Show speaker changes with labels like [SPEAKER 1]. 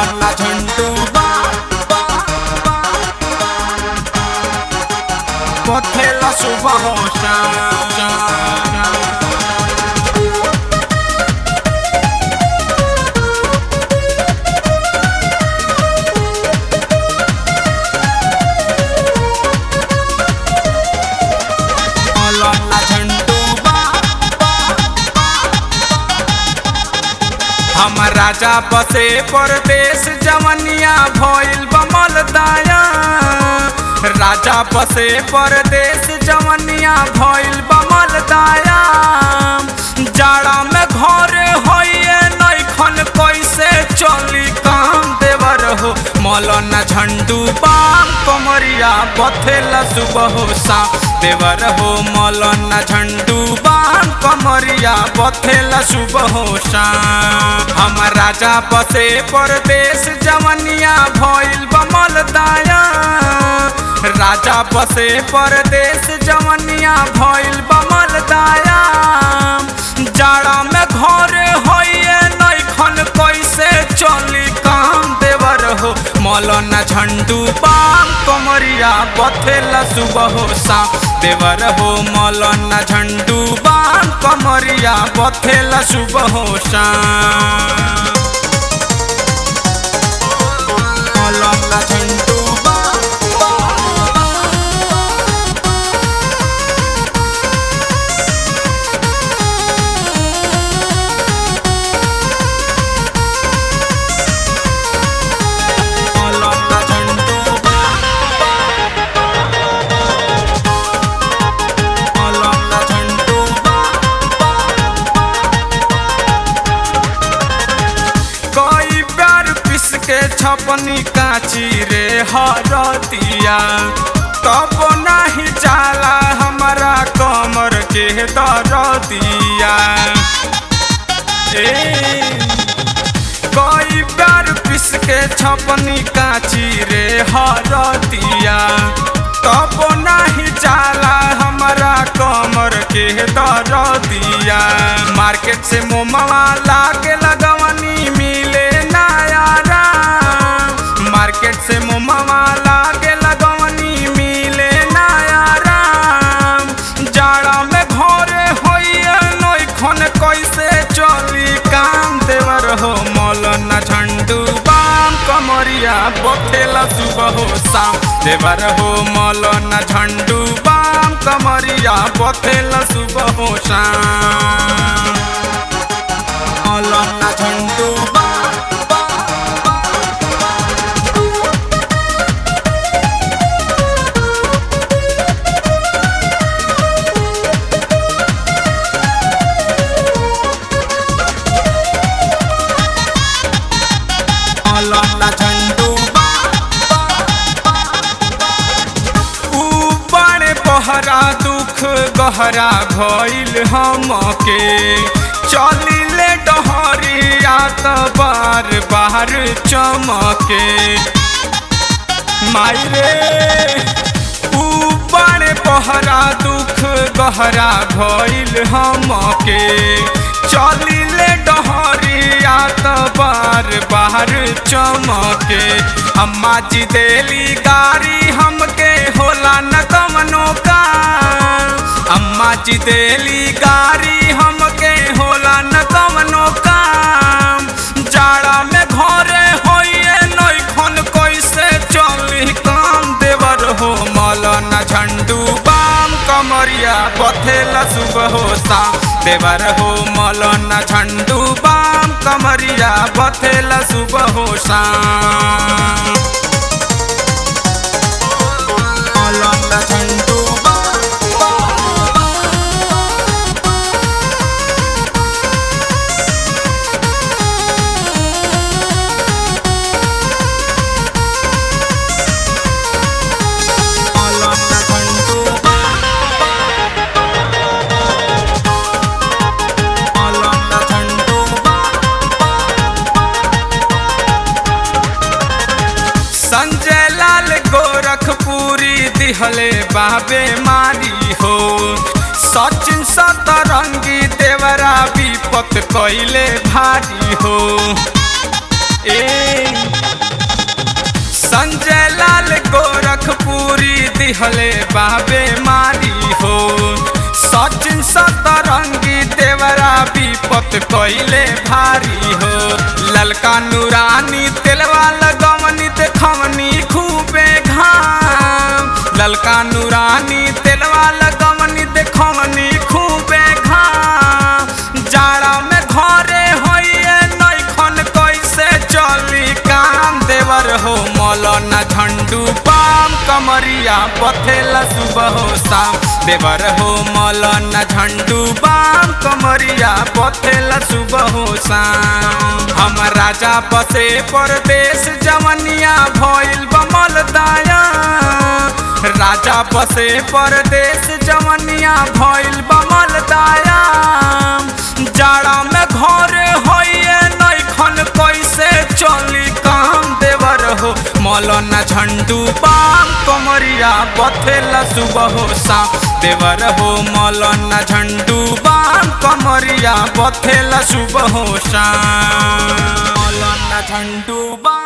[SPEAKER 1] मौलाना झंडू पथेला सुबह हो शाम मौलाना झंडू हमर राजा बसे परदेश जवनिया भइल बमल दाया राजा बसे परदेश जवनिया भइल बमल दाया जाड़ा में घरे होइए नैखन कैसे चली काम देवर हो मौलाना झंडू बाम कमरिया बथेला सुबह हो शाम देवर हो मौलाना झंडू बाम कमरिया बथेला सुबह हो शाम हमर राजा बसे परदेश जवनिया भइल बमल दाया राजा बसे परदेश जवनिया भइल बमल दाया जाड़ा में घरे होइए नैखन कैसे चली काम देवर हो मौलाना झंडू बाम कमरिया बथेला सुबह हो शाम देवर हो मौलाना झंडू बाम कमरिया बथेला सुबह हो शाम मौलाना झंडू मौलाना झंडू मौलाना झंडू कोई प्यार पिस के छपनी काची रे हरतिया तब नहीं चाला हमारा कमर के दरदिया ए कोई प्यार पिस के छपनी काची रे हरतिया तब नहीं चाला हमारा कमर के दरदिया मार्केट से मोमवा लाके लगवनी मिले नायारा मार्केट से मोमवा लाके लगवनी मिले नायारा जाड़ा में घरे होइए नैखन कैसे चली काम देवर हो मौलाना झंडू बाम कमरिया बथेला सुबह हो शाम देवर हो मौलाना झंडू बाम कमरिया बथेला सुबह हो शाम मौलाना झंडू मौलाना झंडू ऊपर पहरा दुख गहरा भइल हमके चलिले डहरिया त बार बार चमके माई रे ऊपर पहरा दुख गहरा भइल हमके चलिले डहरिया त बार बार चमके अम्मा जी देली गाड़ी हमके होला न कमनो का अम्मा जी देली गाड़ी हमके होला न कमनो काम जाड़ा में घरे होइए नैखन कैसे चली काम देवर हो मौलाना झंडू बाम कमरिया बथेला सुबह हो शाम देवर हो मौलाना झंडू बाम कमरिया बथेला सुबह हो शाम मौलाना झंडू मौलाना झंडू मौलाना झंडू संजय लाल गोरखपुरी दिहले बाबे मारी हो सचिन सतरंगी देवरा विपत कैले भारी हो ए दिहले बाबे मारी हो सचिन सतरंगी देवरा विपत कइले भारी हो ललका नूरानी तेलवा लगवनी देखवनी खूबे घाम ललका नूरानी तेलवा लगवनी देखवनी खूबे घाम जाड़ा में घरे होइए नैखन कैसे चली काम देवर हो मौलाना झंडू पाम कमरिया बथेला सुबह हो शाम देवर हो मौलाना झंडू पाम कमरिया बथेला सुबह हो शाम हम राजा बसे परदेश जवनिया भइल बमल दाया राजा बसे परदेश जवनिया भइल बमल दाया जाड़ा में घरे होइए नैखन कैसे चली काम देवर हो मौलाना झंडू पाम कमरिया बथेला सुबह हो शाम देवर हो मौलाना झंडू पाम कमरिया बथेला सुबह हो शाम मौलाना झंडू पाम